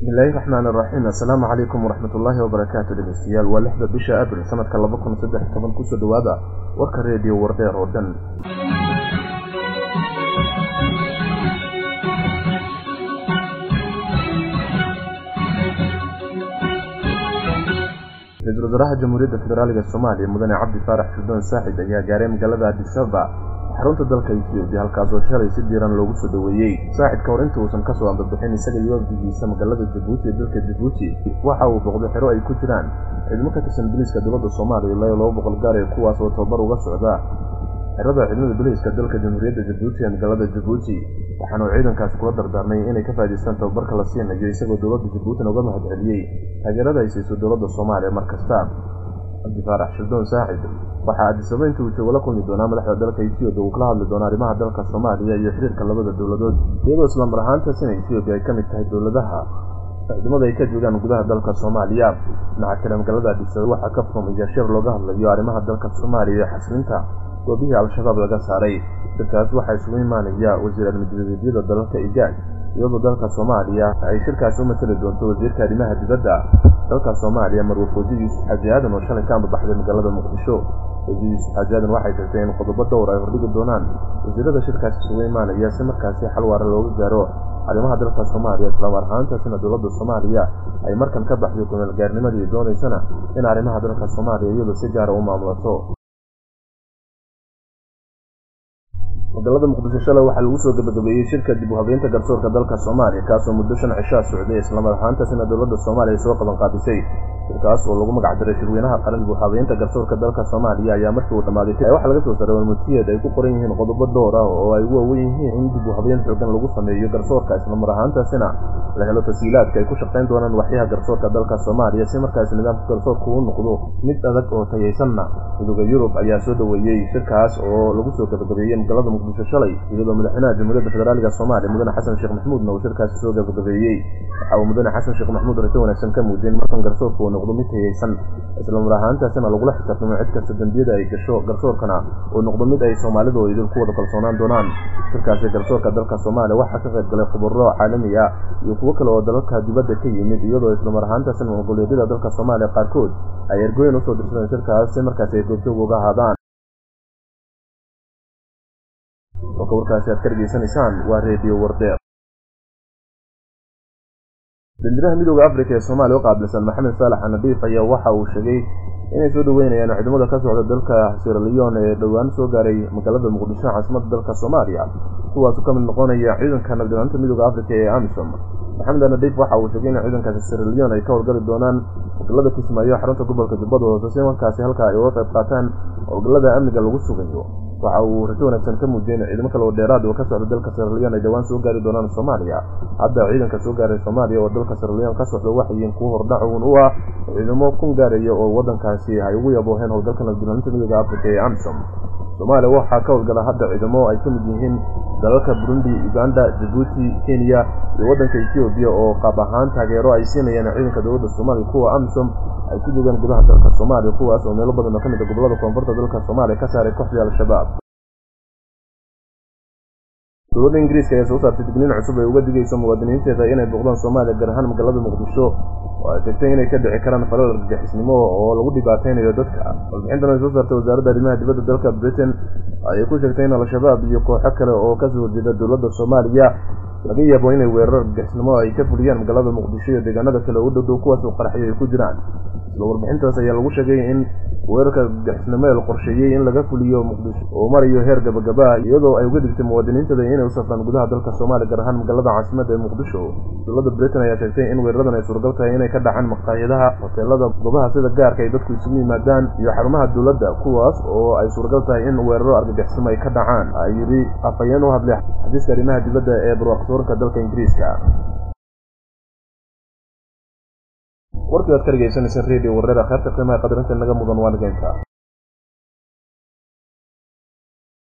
bismillaahi raxmaan iraxiim assalaamu calaykum waraxmat ullaahi wabarakaatu dhegeystayaal waa lixda bisha abril sanadka laba kun saddex toban kusoo dhowaada warka reediyo wardheer oo dhan ra-iisul wasaaraha jamhuuriyadda federaaliga soomaaliya mudane cabdi faarax shurdoon saaxid ayaa gaaray magaalada adisaba xarunta dalka etoobiya halkaasoo shalay si diiran loogu soo dhoweeyey saaxidka hor inta uusan kasoo ambabixin isaga iyo wafdigiisa magaalada jabuuti ee dalka jabuuti waxa uu boqday xero ay ku jiraan ciidamo ka tirsan biliiska dowladda soomaaliya ilaa iyo laba boqol gaar ee kuwaas oo tababar uga socda xerada ciidamada biliiska dalka jamhuuriyadda jabuuti ee magaalada jabuuti waxaana uu ciidankaasi kula dardaarmay inay ka faa'idaystaan tababarka la siinayo isagoo dowladda jabuutina uga mahad celiyey taageerada ay siiso dowladda soomaaliya mar kasta cabdi faarax shirdoon saacid waxaa adisaba inta uu joogo la kulmi doonaa madaxda dalka etoobiya uu kala hadli doono arrimaha dalka soomaaliya iyo xiriirka labada dowladood iyadoo islamar ahaantaasina etoobiya ay ka mid tahay dowladaha ciidamada ay ka joogaan gudaha dalka soomaaliya dhinaca kale magaalada adisaba waxaa ka furmaya shir looga hadlayo arrimaha dalka soomaaliya iyo xaslinta goobihii al-shabaab laga saaray shirkaas waxaa isugu imaanaya wasiir almidbadeedyada dalalka igaag iyadoo dalka soomaaliya ay shirkaasi u matali doonto wasiirka arrimaha dibadda dalka soomaaliya marwe fooji yuusuf xaaji aadan oo shalay ka ambabaxday magaalada muqdisho fooji yuusuf xaaji aadan waxay sheegtay in qodobo dhowr ay hordhigi doonaan wasiirada shirkaasi isugu imaanaya si markaasi xal waara looga gaaro arrimaha dalka soomaaliya islamar ahaantaasina dowladda soomaaliya ay markan ka baxday kumeelgaarnimadii doonaysana in arrimaha dalka soomaaliya iyadu si gaara u maamulato magaalada muqdisho shalay waxaa lagu soo gabagabeeyey shirka dib u habeynta garsoorka dalka soomaaliya kaasoo muddo shan cishaa socday islamar ahaantaasina dowladda soomaaliya soo qaban qaadisay shirkaas oo lagu magac diray shirweynaha qaran dib u habeynta garsoorka dalka soomaaliya ayaa markii uu dhammaaday waxaa laga soo saaray warmutiyeed ay ku qoran yihiin qodobo dhowr ah oo ay ugu waawen yihiin in dib u habeyn xoogan lagu sameeyo garsoorka islamar ahaantaasina la helo tasiilaadka ay ku shaqayn doonaan waxyaha garsoorka dalka soomaaliya si markaasi nidaamka garsoorka uu noqdo mid adag oo tayaysanna midooda yurub ayaa soo dhoweeyey shirkaas oo lagu soo gabagabeeyey magaalada muqdisho shalay iyadoo madaxweynaha jamhuuriyadda federaaliga soomaaliya mudane xasan sheekh maxmuudna uu shirkaasi soo gabagabeeyey waxa uu mudane xasan sheekh maxmuud rajo wanaagsan ka muujiyey markan garsoorka uu noqdo mid tayaysan islamar ahaantaasina lagula xisaabtamo cid kasta dembiyada ay gasho garsoorkana uu noqdo mid ay soomaalidu oo idil ku wada kalsoonaan doonaan shirkaasi garsoorka dalka soomaaliya waxaa ka qayb galay khubaro caalami ah iyo kuwo kale oo dalalka dibadda ka yimid iyadoo islamar ahaantaasina mongoleedyada dalka soomaaliya qaarkood ay ergooyin usoo dirsadeen shirkaas si markaasi ay goobjoog uga ahaadaan kolka warkaasi aad ka dhegeysanaysaan waa reediyo wardeer danjiraha midooda africa ee soomaaliya u qaabilsan maxamed saalax anadiif ayaa waxa uu sheegay inay soo dhoweynayaan ciidamada ka socda dalka siraliyon ee dhowaan soo gaaray magaalada muqdisho caasimadda dalka soomaaliya kuwaasu ka mid noqonaya ciidanka nabdilanta midooda africa ee amisom maxamed anadiif waxa uu sheegay in ciidankaasi siraliyon ay ka howlgali doonaan howlgallada kismaayo xarunta gobolka jubbada hoose si markaasi halka ay uga qayb qaataan howlgallada amniga lagu sugayo waxa uu rajo wanaagsan ka muujiyey in ciidamo kale oo dheeraad oo ka socda dalka siraliyon ay dhowaan soo gaari doonaan soomaaliya hadda ciidanka soo gaaray soomaaliya oo dalka siraliyon ka socda waxay yihiin kuwo hordhacuun u ah ciidamo kun gaaraya oo waddankaasi ay ugu yabooheen howlgalka nabdilaaninta midooda africa ee amisom soomaaliya waxaa ka howlgala hadda ciidamo ay ka mid yihiin dalalka burundi uganda jabuuti kenya iyo waddanka etoobiya oo qaab ahaan taageero ay siinayaan ciidanka dowladda soomaaliya kuwa amisom ay ku joogaan gudaha dalka soomaaliya kuwaas oo meelo badan oo ka mid a gobollada koonfurta dalka soomaaliya ka saaray kooxdii al-shabaab dowladda ingiriiska ayaa soo saartay digniin cusub ay uga digayso muwaadiniinteeda inay booqdaan soomaaliya gaar ahaan magaalada muqdisho oo ay sheegtay inay ka dhici karaan falal argagixisnimo oo lagu dhibaataynayo dadka warbixintan ay soo saartay wasaaradda arrimaha dibadda dalka britain ayay ku sheegtay in al-shabaab iyo kooxo kale oo kasoo horjeeda dowladda soomaaliya laga yaabo inay weerar argagixisnimo ay ka fuliyaan magaalada muqdisho iyo deegaanada kale oo u dhowdhow kuwaas oo qaraxyo ay ku jiraan isla warbixintaas ayaa lagu sheegay in weerarka argagixisnimo ee la qorsheeyey in laga fuliyo muqdisho oo marayo heer gabagaba iyadoo ay uga digtay muwaadiniintada inay u safraan gudaha dalka soomaaliya gaar ahaan magaalada caasimadda ee muqdisho dowladda britain ayaa sheegtay in weeraradan ay suuragal tahay inay ka dhacaan maqaayadaha hoteelada goobaha sida gaarka ay dadku isugu yimaadaan iyo xarumaha dowladda kuwaas oo ay suuragal tahay in weeraro argagixisimo ay ka dhacaan ay yidhi afhayeen u hadlay xafiiska arrimaha dibadda ee barwaaqsoorka dalka ingiriiska warkii aad ka dhegeysanayseen radio warreer akheerta qiimaha qadarinta naga mudan waa nigeynta